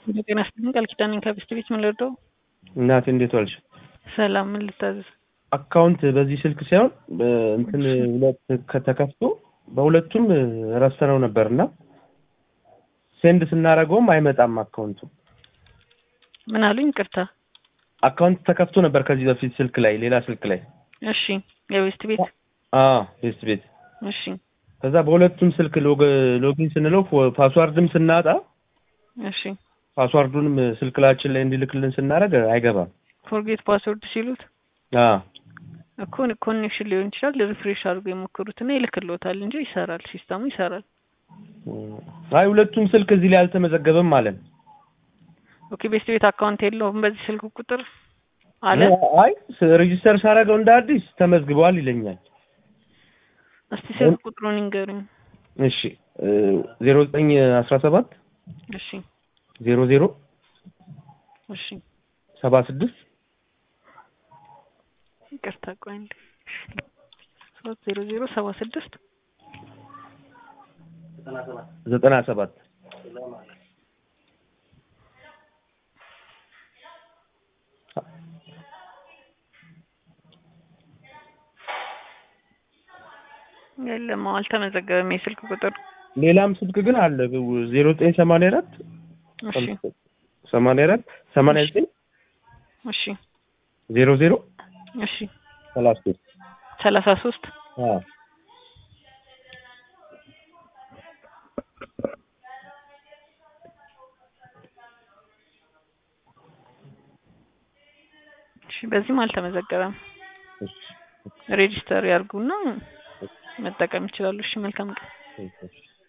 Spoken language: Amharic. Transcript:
ጤና ይስጥልኝ ቃል ኪዳን ነኝ ከቤስት ቤት ምን ልርዳው? እናቴ እንዴት ዋልሽ? ሰላም ምን ልታዘዝ? አካውንት በዚህ ስልክ ሳይሆን እንትን ሁለት ከተከፍቶ በሁለቱም ረስተነው ነበር እና ሴንድ ስናደርገውም አይመጣም አካውንቱ። ምን አሉኝ? ቅርታ አካውንት ተከፍቶ ነበር ከዚህ በፊት ስልክ ላይ ሌላ ስልክ ላይ እሺ፣ የቤስት ቤት አዎ ቤስት ቤት እሺ፣ ከዛ በሁለቱም ስልክ ሎጊን ስንለው ፓስዋርድም ስናጣ እሺ። ፓስዋርዱንም ስልክላችን ላይ እንዲልክልን ስናደርግ አይገባም። ፎርጌት ፓስወርድ ሲሉት አዎ እኮ ኮኔክሽን ሊሆን ይችላል። ሪፍሬሽ አድርጎ የሞክሩትና ይልክልዎታል እንጂ ይሰራል፣ ሲስተሙ ይሰራል። አይ ሁለቱም ስልክ እዚህ ላይ አልተመዘገበም ማለት ነው። ኦኬ ቤስት ቤት አካውንት የለውም በዚህ ስልክ ቁጥር አለ። አይ ሬጂስተር ሳደርገው እንደ አዲስ ተመዝግበዋል ይለኛል። እስቲ ስልክ ቁጥሩን ይንገሩኝ። እሺ ዜሮ ዘጠኝ አስራ ሰባት እሺ ዜሮ ዜሮ እሺ ሰባ ስድስት ይቅርታ ቆይ አንዴ ሶስት ዜሮ ዜሮ ሰባ ስድስት ዘጠና ሰባት የለም አልተመዘገበም የስልክ ቁጥር ሌላም ስልክ ግን አለ ዜሮ ዘጠኝ ሰማንያ አራት እሺ ሰማንያ አራት ሰማንያ ዘጠኝ እሺ ዜሮ ዜሮ እሺ ሰላሳ ሶስት ሰላሳ ሶስት አዎ እሺ በዚህም አልተመዘገበም እሺ ሬጂስተር ያርጉና መጠቀም ይችላሉ እሺ መልካም ቀን እሺ